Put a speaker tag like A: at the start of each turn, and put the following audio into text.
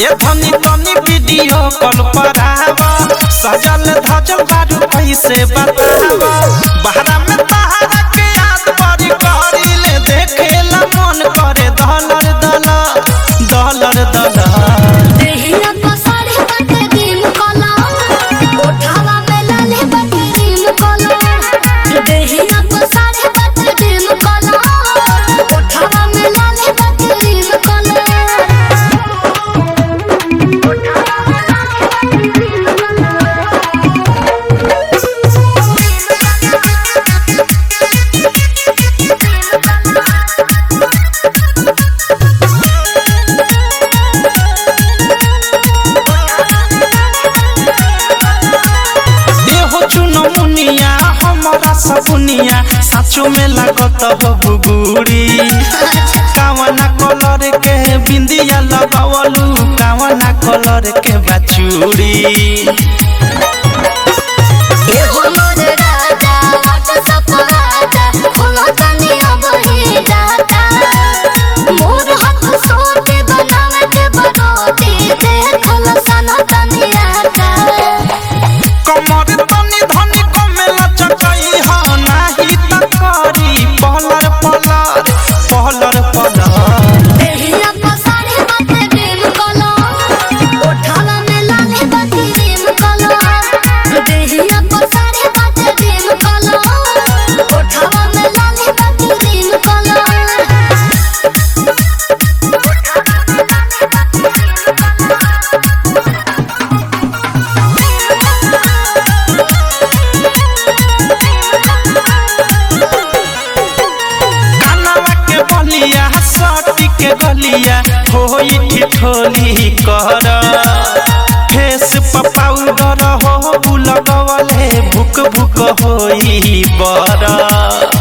A: ए धनी तनी video call पर आवा सजल धजल बारू कैसे बतावा बहरा में तहरा के याद बड़ी करी ले देखेला मन करे दलर दलर दलर दलर
B: देहिया पसारे बाटे दिन कलर ओठावा में लाले बाटे दिन कलर देहिया पसारे बाटे दिन कलर ओठावा में लाले बाटे दिन कलर ओठावा में लाले बाटे दिन
A: देहो चुनो मुनिया हमारा सपुनिया साचो में लागत हो बुगुड़ी कावना कलर के बिंदिया लगावलू कावना कलर के बचूड़ी
B: एहो मोर राजा व्हाट्सएप राजा खोलो तनी अब ही डाटा मोर हाथ सोते बनावे के बरोती देखल सना तनी आटा
A: कमर तनी धनी कमेला चटई हो नाही त करी पहलर पहलर पहलर पहलर
B: देहिया पसारे बाटे प्रेम कलर ओठावा में लाले बाटे प्रेम कलर देहिया पसारे बाटे प्रेम कलर ओठावा में लाले बाटे प्रेम कलर
A: कानवा के बलिया सटी के गलिया होई ठिठोली कर फेस पर पाउडर हो लगवले भुक भुक होई बर